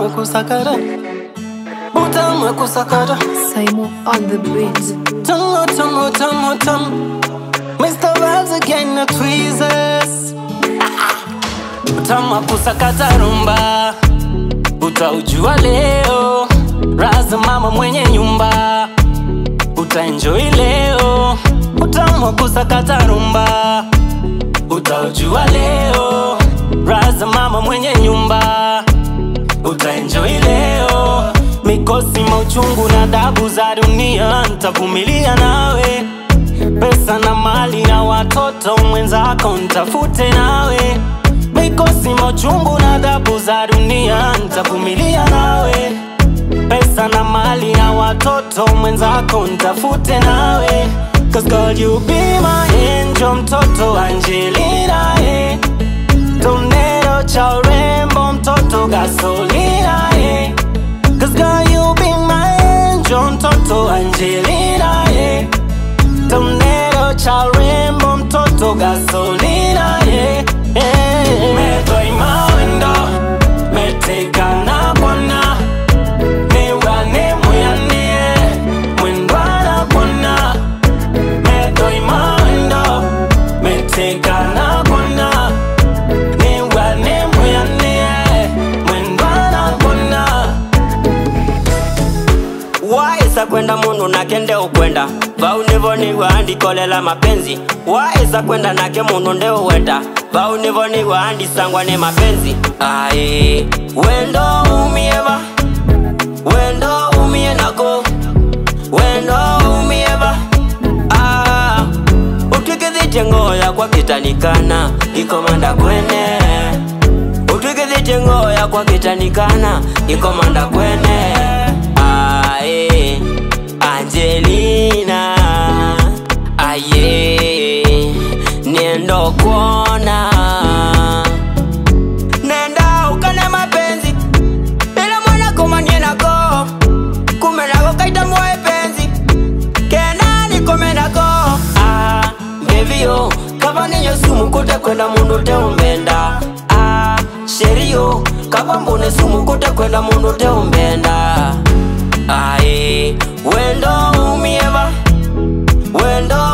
wa kusakata utamu wa kusakata Simon on the beat. tamu tamu tamu tamu Mr. Vibes again na tweezers utamu wa kusakata rumba utaujua leo raza mama mwenye nyumba utaenjoy leo utamu wa kusakata rumba utaujua leo raza mama mwenye nyumba utaenjoy leo mikosi mauchungu na dabu za dunia ntavumilia nawe pesa na mali na watoto mwenzako ntafute nawe mikosi mauchungu na dabu za dunia ntavumilia nawe pesa na mali na watoto mwenzako ntafute nawe Cause girl you be my angel mtoto Angelina eh. Tornado cha urembo mtoto gasolina eh. Cause girl you be my angel mtoto Angelina eh. Tornado cha urembo mtoto gasolina eh. eh. Metoi mawendo meteka na bwana niwane muyanie mwendwana bwana metoi mawendo meteka na bwana niwane muyanie mwendwana bwana waesa kwenda mundu nake nde ukwenda vau nivo niwaandikolela mapenzi waesa kwenda nake mundu nde uwenda vau nivo niwaandisangwa ni mapenzi ae wendo umieva wendo umie nako wendo umieva ah, utwikithitye ngoya kwa kitanikana ikomanda kwene utwikithitye ngoya kwa kitanikana ikomanda kwene ae angelina aye niendo kuona nenda ukane mapenzi ila mwana komanie nako kumenako kaita moe penzi kena nikome nako ah, mbevio kava ninyo sumu kute kwenda mundu teumbenda ah, sherio kava mbune sumu kute kwenda mundu teumbenda ae wendo umieva wendo